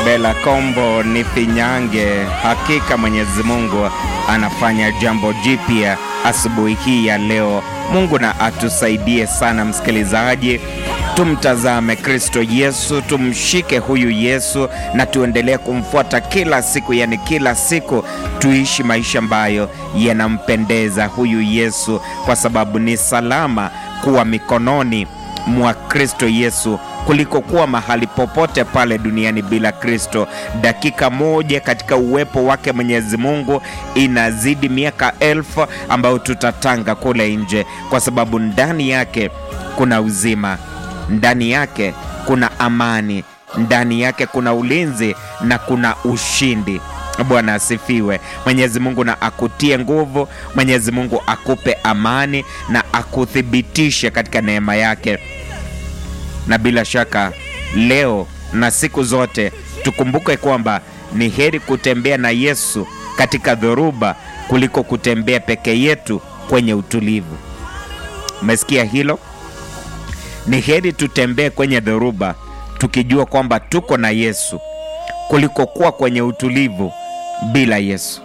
Bela Kombo ni finyange. Hakika Mwenyezi Mungu anafanya jambo jipya asubuhi hii ya leo. Mungu na atusaidie sana, msikilizaji. Tumtazame Kristo Yesu, tumshike huyu Yesu na tuendelee kumfuata kila siku, yani kila siku tuishi maisha ambayo yanampendeza huyu Yesu, kwa sababu ni salama kuwa mikononi mwa Kristo Yesu kuliko kuwa mahali popote pale duniani bila Kristo. Dakika moja katika uwepo wake Mwenyezi Mungu inazidi miaka elfu ambayo tutatanga kule nje, kwa sababu ndani yake kuna uzima, ndani yake kuna amani, ndani yake kuna ulinzi na kuna ushindi. Bwana asifiwe. Mwenyezi Mungu na akutie nguvu, Mwenyezi Mungu akupe amani na akuthibitishe katika neema yake na bila shaka leo na siku zote tukumbuke kwamba ni heri kutembea na Yesu katika dhoruba kuliko kutembea peke yetu kwenye utulivu. Umesikia hilo? Ni heri tutembee kwenye dhoruba tukijua kwamba tuko na Yesu kuliko kuwa kwenye utulivu bila Yesu.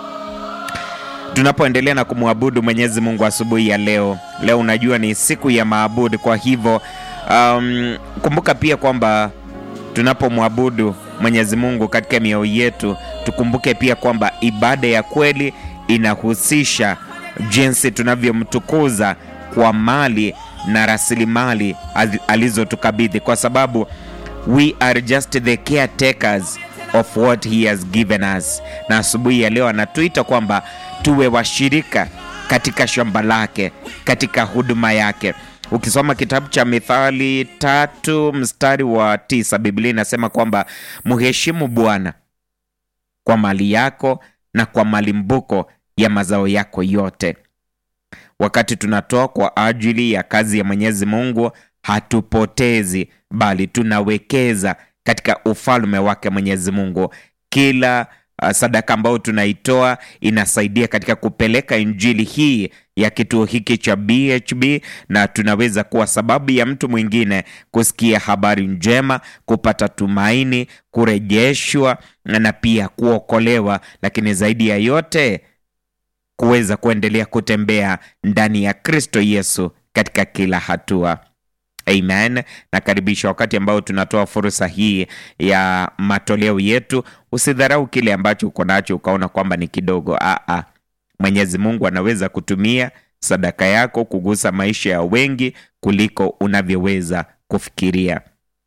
Tunapoendelea na kumwabudu Mwenyezi Mungu asubuhi ya leo, leo unajua ni siku ya maabudu, kwa hivyo Um, kumbuka pia kwamba tunapomwabudu Mwenyezi Mungu katika mioyo yetu, tukumbuke pia kwamba ibada ya kweli inahusisha jinsi tunavyomtukuza kwa mali na rasilimali alizotukabidhi, kwa sababu we are just the caretakers of what he has given us. Na asubuhi ya leo anatuita kwamba tuwe washirika katika shamba lake, katika huduma yake. Ukisoma kitabu cha Mithali tatu mstari wa tisa Biblia inasema kwamba mheshimu Bwana kwa mali yako na kwa malimbuko ya mazao yako yote. Wakati tunatoa kwa ajili ya kazi ya Mwenyezi Mungu, hatupotezi bali tunawekeza katika ufalme wake Mwenyezi Mungu. Kila uh, sadaka ambayo tunaitoa inasaidia katika kupeleka injili hii ya kituo hiki cha BHB na tunaweza kuwa sababu ya mtu mwingine kusikia habari njema, kupata tumaini, kurejeshwa na pia kuokolewa, lakini zaidi ya yote kuweza kuendelea kutembea ndani ya Kristo Yesu katika kila hatua. Amen. Nakaribisha wakati ambao tunatoa fursa hii ya matoleo yetu. Usidharau kile ambacho uko nacho ukaona kwamba ni kidogo. Aa, Mwenyezi Mungu anaweza kutumia sadaka yako kugusa maisha ya wengi kuliko unavyoweza kufikiria.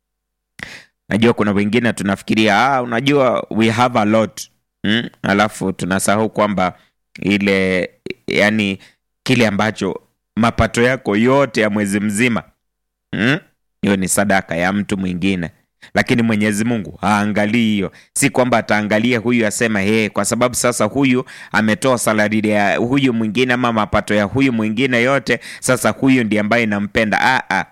Najua kuna wengine tunafikiria ah, unajua we have a lot hmm? Alafu tunasahau kwamba ile yani kile ambacho mapato yako yote ya mwezi mzima hiyo hmm? ni sadaka ya mtu mwingine lakini Mwenyezi Mungu haangalii hiyo. Si kwamba ataangalia huyu asema hey, kwa sababu sasa huyu ametoa salari ya huyu mwingine ama mapato ya huyu mwingine yote, sasa huyu ndiye ambaye nampenda. Ah, ah.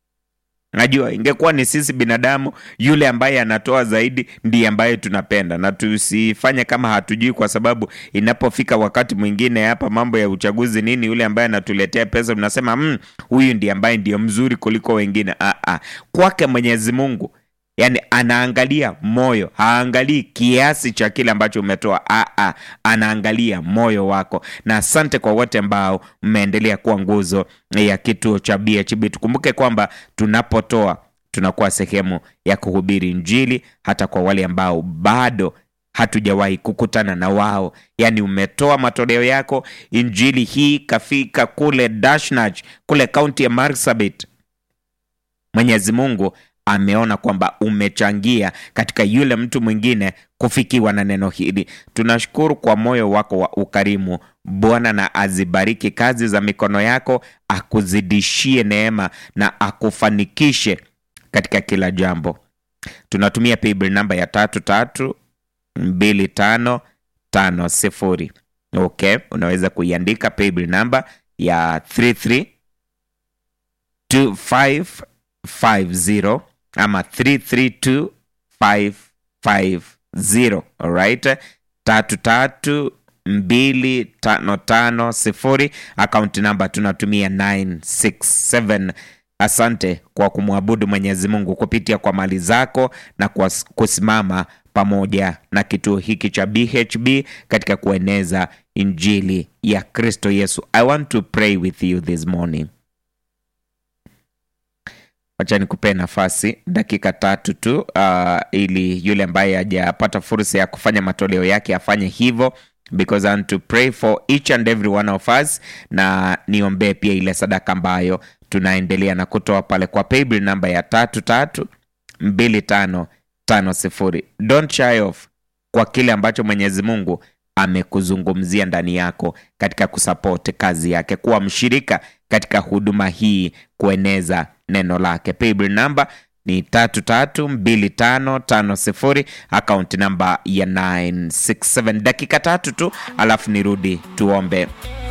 Najua ingekuwa ni sisi binadamu, yule ambaye anatoa zaidi ndiye ambaye tunapenda, na tusifanye kama hatujui, kwa sababu inapofika wakati mwingine hapa mambo ya uchaguzi nini, yule ambaye anatuletea pesa tunasema mm, huyu ndiye ambaye ndiyo mzuri kuliko wengine. Ah, ah. Kwake Mwenyezi Mungu Yaani anaangalia moyo, haangalii kiasi cha kile ambacho umetoa. Aa, anaangalia moyo wako. Na asante kwa wote ambao mmeendelea kuwa nguzo ya kituo cha BHB. Tukumbuke kwamba tunapotoa tunakuwa sehemu ya kuhubiri Injili hata kwa wale ambao bado hatujawahi kukutana na wao. Yaani umetoa matoleo yako, injili hii kafika kule Dashnach, kule kaunti ya Marsabit. Mwenyezi Mungu ameona kwamba umechangia katika yule mtu mwingine kufikiwa na neno hili. Tunashukuru kwa moyo wako wa ukarimu. Bwana na azibariki kazi za mikono yako, akuzidishie neema na akufanikishe katika kila jambo. Tunatumia paybill namba ya tatu tatu mbili tano tano sifuri. Okay, unaweza kuiandika paybill namba ya 332550 ama 332550 alright, tatu tatu mbili tano tano sifuri. Akaunti namba tunatumia 967 Asante kwa kumwabudu Mwenyezi Mungu kupitia kwa mali zako na kwa kusimama pamoja na kituo hiki cha BHB katika kueneza injili ya Kristo Yesu. I want to pray with you this morning. Wacha nikupee nafasi dakika tatu tu, uh, ili yule ambaye hajapata fursa ya kufanya matoleo yake afanye hivyo because I want to pray for each and every one of us, na niombee pia ile sadaka ambayo tunaendelea na kutoa pale kwa paybill namba ya tatu tatu mbili tano tano sifuri. Don't shy off kwa kile ambacho Mwenyezi Mungu amekuzungumzia ndani yako katika kusapoti kazi yake, kuwa mshirika katika huduma hii, kueneza neno lake. Paybill namba ni tatu tatu mbili tano tano sifuri, akaunti namba ya 967. Dakika tatu tu, alafu nirudi tuombe.